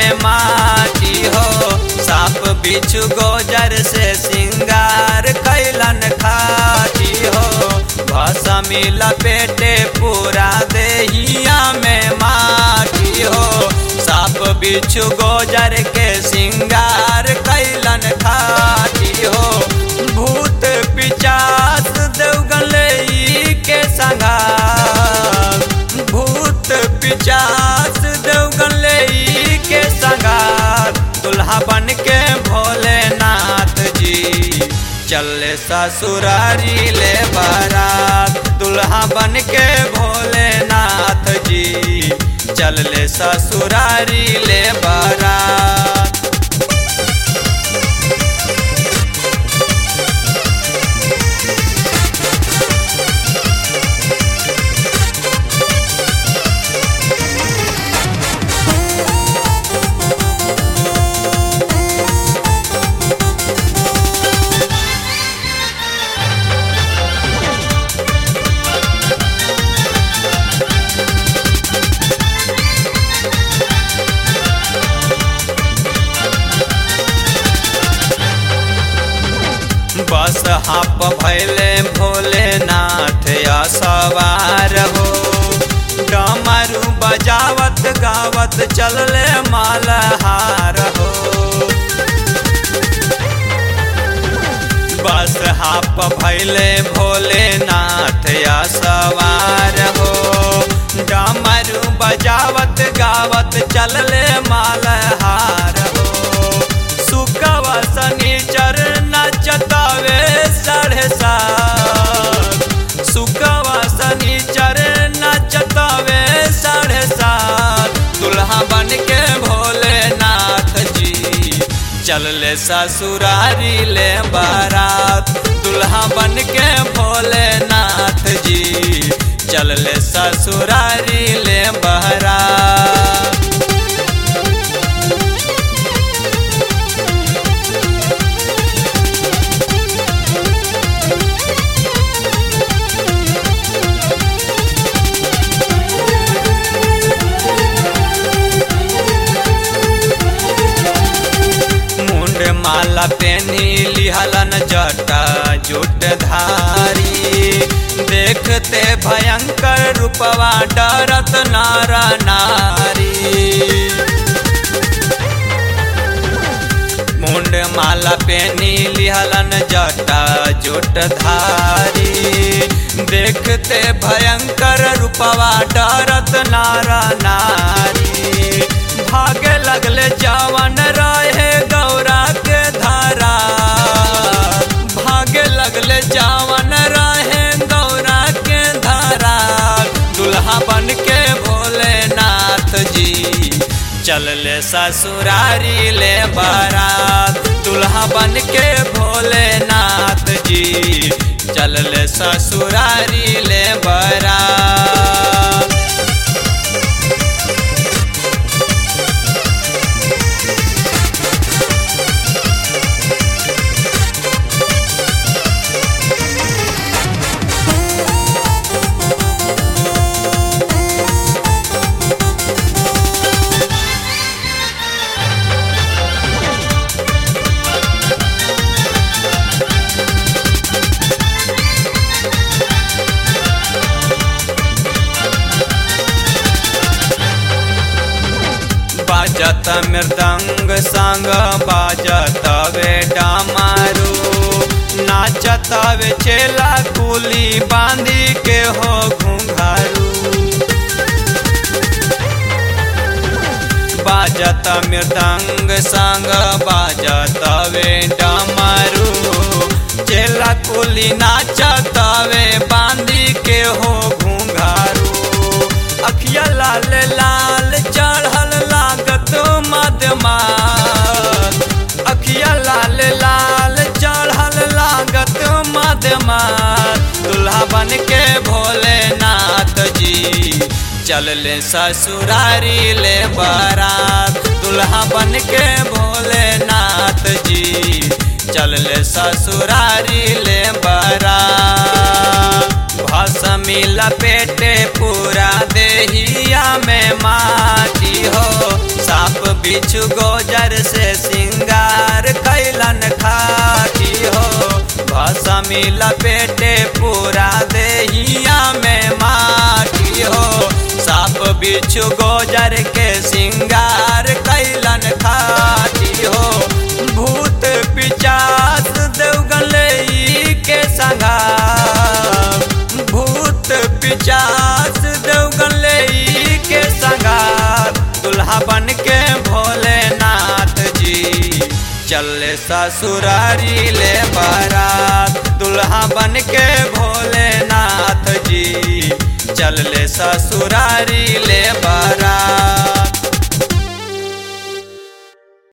माटी हो साप बिच्छू गोजर से सिंगार कैलन खाटी हो भसमी लपेटे पूरा देहिया में माटी हो साप बिच्छू गोजर के सिंगार कैलन खाटी हो भूत पिचास देवगले के संगार भूत पिचास देवगले के संगार दुल्हा बन के भोलेनाथ जी चले ससुरारी ले बारात दुल्हा बन के भोलेनाथ जी चलले ससुरारी ले बारात बस हाप भैले भोलेनाथ या सवार हो डमरू बजावत गावत चलले मालहार हो बस हाप भैले भोलेनाथ या सवार हो डमरू बजावत गावत चलले मालहार हो सुकवा शनिचर नचतावे साढ़े सात सुकवा शनिचर नचतावे साढ़े सात दुल्हा बन के भोलेनाथ जी चलले ससुरारी ले बारात दुल्हा बन के भोलेनाथ जी चलले ससुरारी ले बारात मुंड माला पेनी लिहलन जटा जुट धारी देखते भयंकर रूपवा डरत नारा नारी मुंड माला पेनी लिहलन जटा जुट धारी देखते भयंकर रूपवा डरत नारा नारी भागे लगले जवन रहे गौरा के धारा भागे लगले जवन रहे गौरा के धारा दुल्हा बन के भोलेनाथ जी चलले ससुरारी ले बारात दुल्हा बन के भोलेनाथ जी चलले ससुरारी ले बारात बाजत मृदंग संग बाजत वे डामारू नाचत वे चेला कुली बांधी के हो घुंघारू बाजत मृदंग संग बाजत वे डामारू चेला कुली नाचत वे बांधी के हो घुंघारू अखिया लाल लाल चढ़ल लागत मदमात अखिया लाल लाल चढ़ल लागत मदमात दुल्हा बन के भोलेनाथ जी चलले ससुरारी ले बारात दुल्हा बन के भोलेनाथ जी चलले ससुरारी ले बारात भसमी लपेटे पूरा देहिया में माटी हो साप बिच्छू मिला पेटे पूरा देहिया में माटी हो साप बिच्छू गोजर के सिंगार कैलन खाटी हो भूत पिचास देवगले के संगार भूत पिचास देवगले के संगार दुल्हा बन के भोलेनाथ जी चले ससुरारी ले बारात दुल्हा बन के भोलेनाथ जी चल ले ससुरारी ले बारात